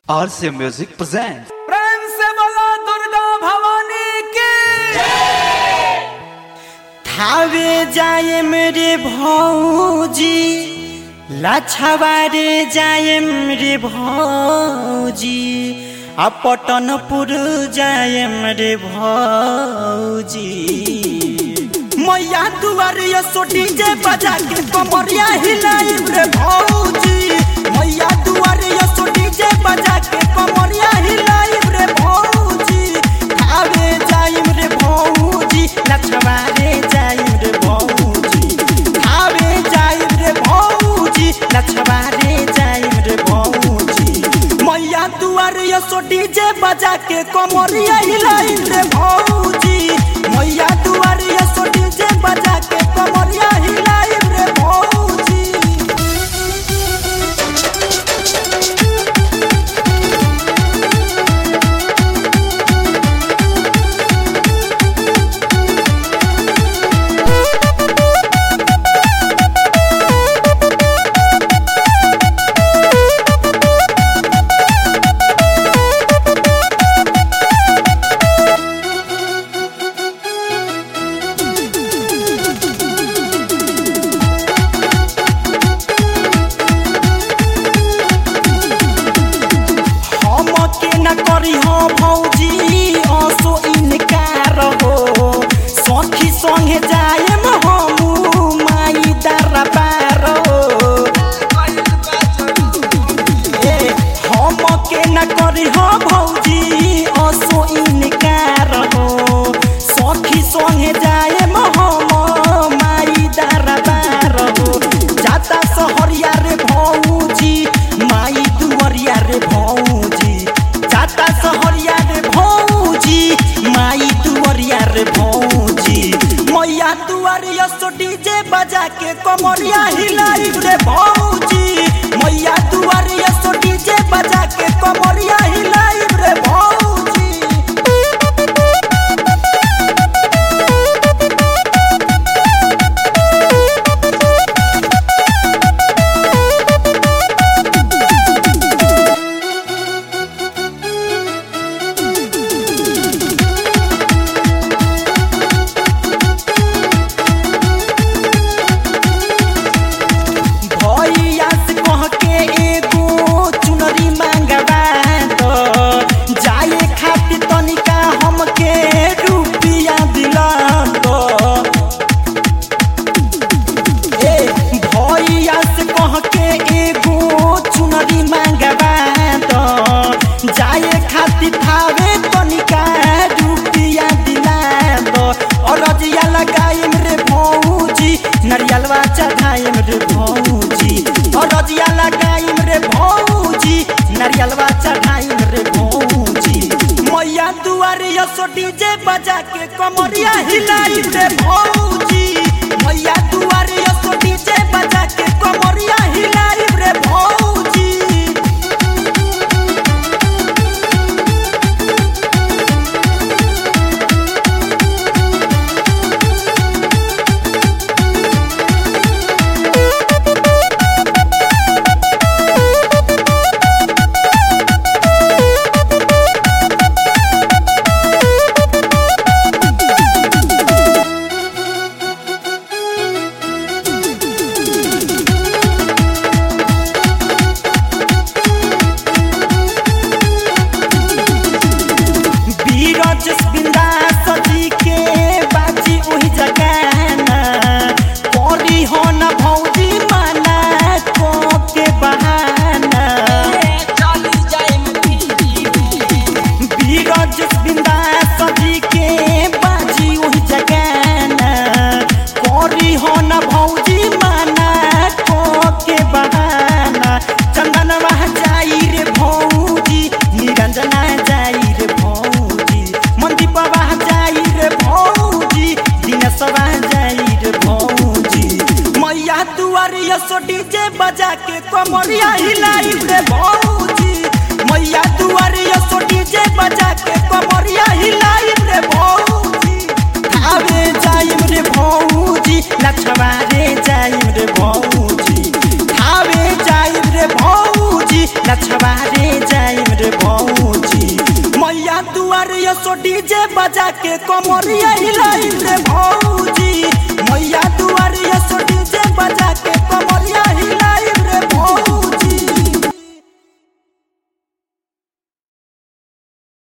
RCA Music presents. प्रेम से बोलो दुर्गा भवानी की थावे जाए मेरे भौजी लाछावारे जाए मेरे भौजी आ पटनपुर जाए मेरे भौजी मैया दुआरे सोटी जे बजा के कमरिया हिलाई रे भौजी मैया दुआरे सोटी जे बजा के कमरिया हिलाई रे भौजी खावे जाइम रे भौजी लछवारे जाइम रे भौजी खावे जाइम रे भौजी लछवारे जाइम रे भौजी मैया दुआरे सोटी जे बजा के कमरिया हिलाई रे भौजी मैया दुआरे सोटी जे बजा के कमरिया हिलाई रे भौजी हम के न करी हो भौजी असो इनकार हो सखी संगे जाएम हम माई दरबार हो ए, हम के न करी हो भौजी असो इनकार हो सखी संगे जाएम हम माई दरबार हो जाता सहरिया रे भौजी माई दुवरिया रे भौजी जाता सहरिया रे भौजी माई दुवरिया रे भौजी मैया दुआरिया सोटी जे बजा के कमरिया हिलाई रे भौजी मैया दुआरिया सोटी जे बजा के कमरिया हिलाई रे भौजी भैया से कह के एगो चुनरी मांगबा तो जाए खातिर तनिका हमके रुपिया दिला तो ए भैया से कह के एगो चुनरी मांगबा तो जाए खातिर थावे तनिका रुपिया दिला तो और रजिया लगाइम रे भौजी नरियलवा चढ़ाइम रे भौजी और रजिया लगाइम रे भौजी नरियलवा चढ़ाइम रे भौजी मैया दुआरे सोटी जे बजा के कमरिया हिलाई रे भौजी मैया दुआरे सोटी जे बजा के कमरिया हिलाई रे भौजी डीजे बजा के कमरिया हिलाई रे भौजी मैया